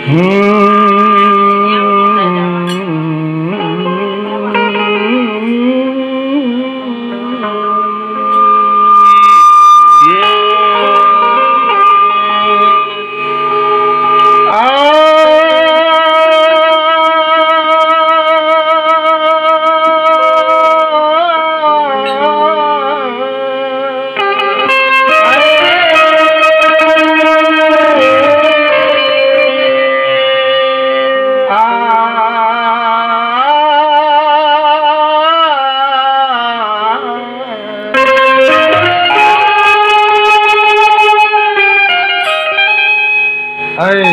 आई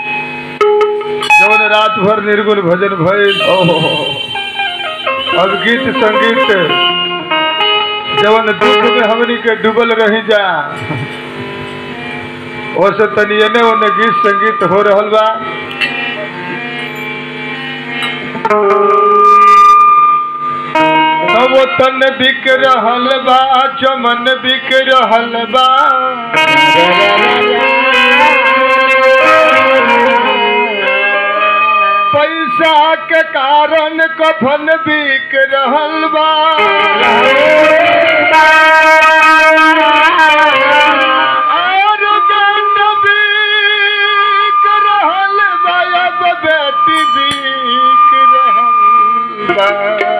जवन रात भर निर्गुण भजन भइल अब गीत संगीत जवन दुख में हमनी के डूबल रही जा ओसे तनी एने ओने गीत संगीत हो रहल बा अब वो तन बिक रहल बा चमन बिक रहल बा पैसा के कारण कफन बिक रहल बा और बेट बिक रहल बा अब बेटी बिक रहल बा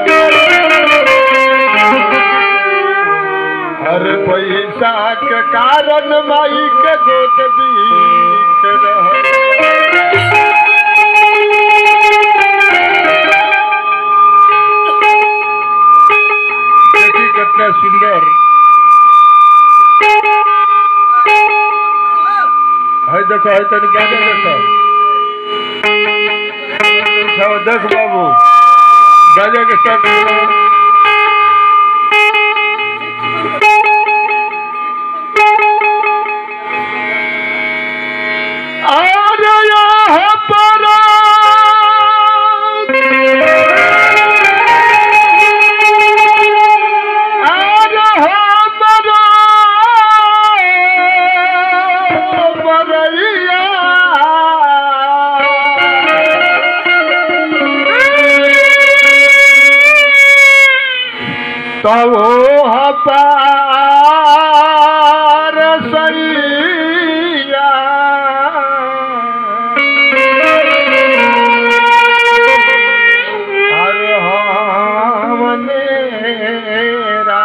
हर पैसा के कारण माई के गोद बीत रहल देखी कितना सुंदर है देखो है तनी बाजे देखो अच्छा, देख बाबू बाजे के साथ और यहाँ पर और हमरा बरैया तब हपार सैया हर हमनेरा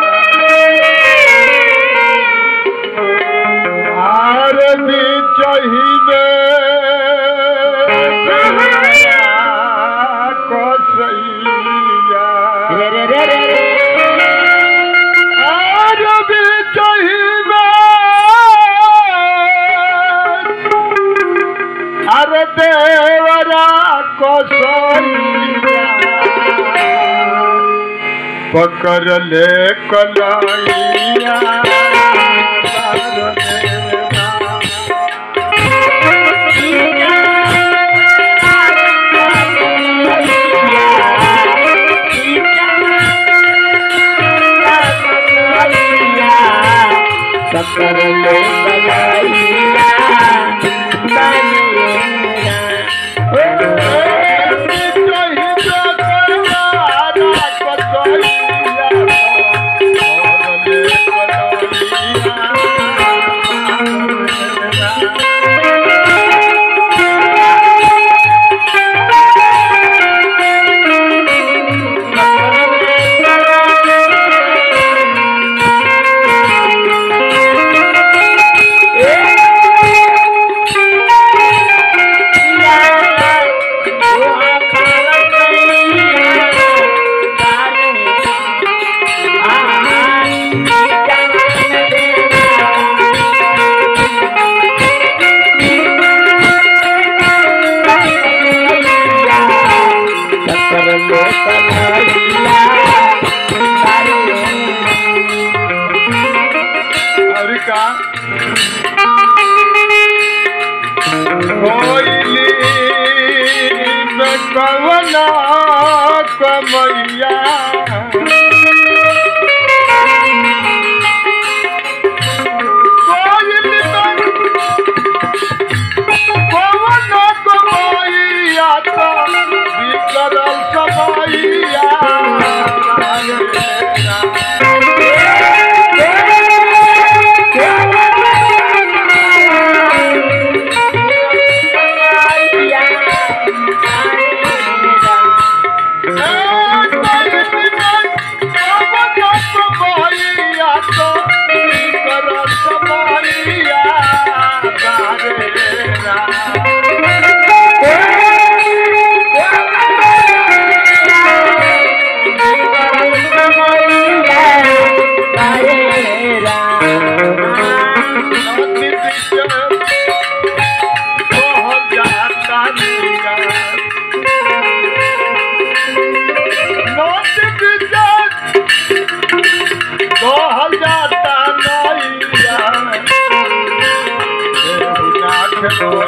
आर बिचही कसैया आर बिचही अर देवरा कसैया पकड़ ले कलाइया और का कोयली न कवना कमैया कोयली न कवना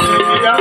नदिया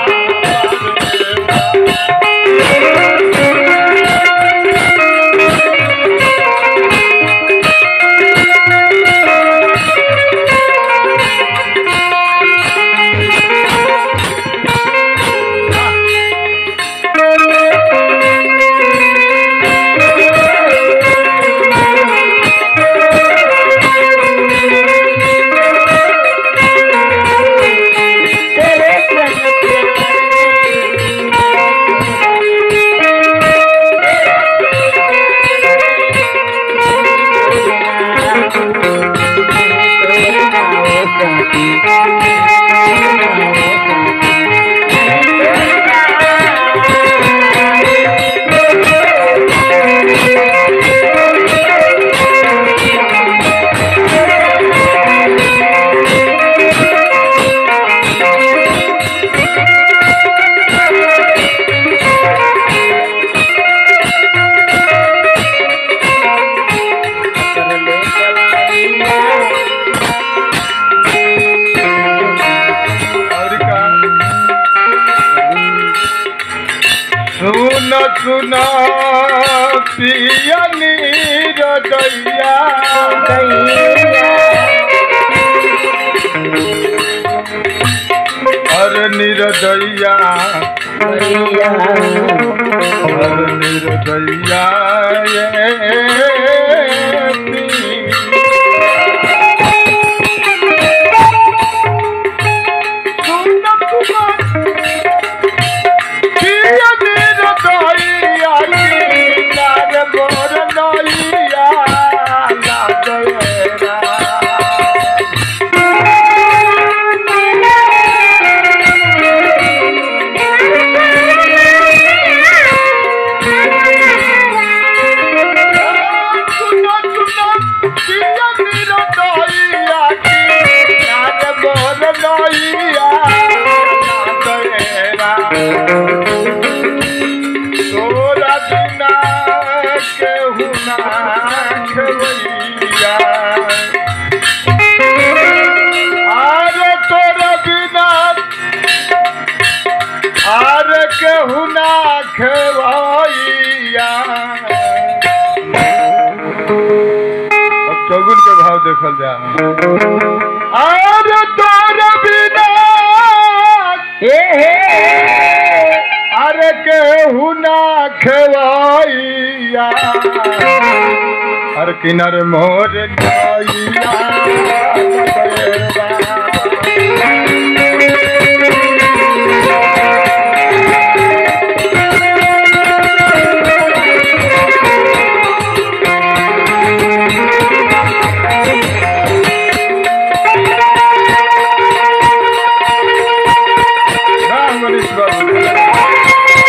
और का सुन सुन पिया नीर दैया हर निर्दैया हर निर्दैया ये सुन सुन पिया नीर दैया नार मोर नैया लागेरा सुनो सुनो पिया नीर दैया नार मोर नैया लागेरा तोरा बिना केहू ना खेवैया आरे तोरा बिना आरे केहू ना खेवैया अब चौगुन के भाव देखल जा आरे तोरा बिना अरे केहू ना खेवैया अरे किनार मोर नैया राम मनीष बाबू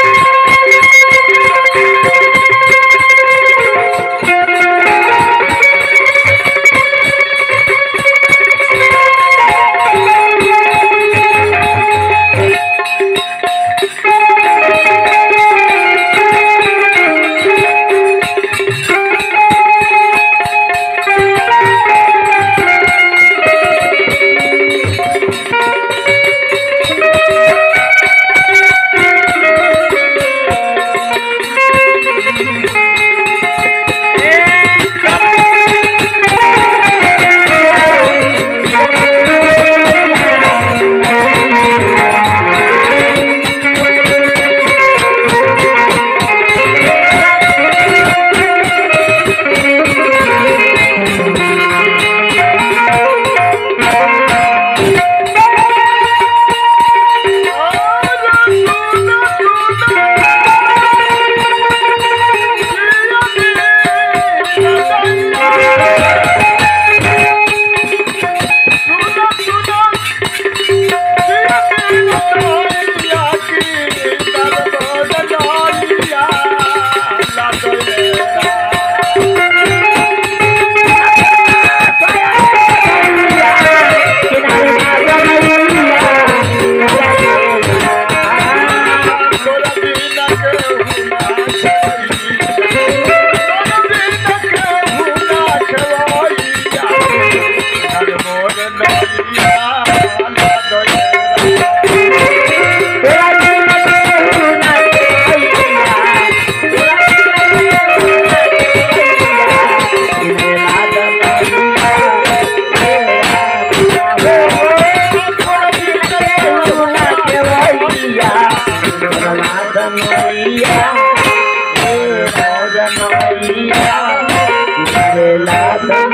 राधे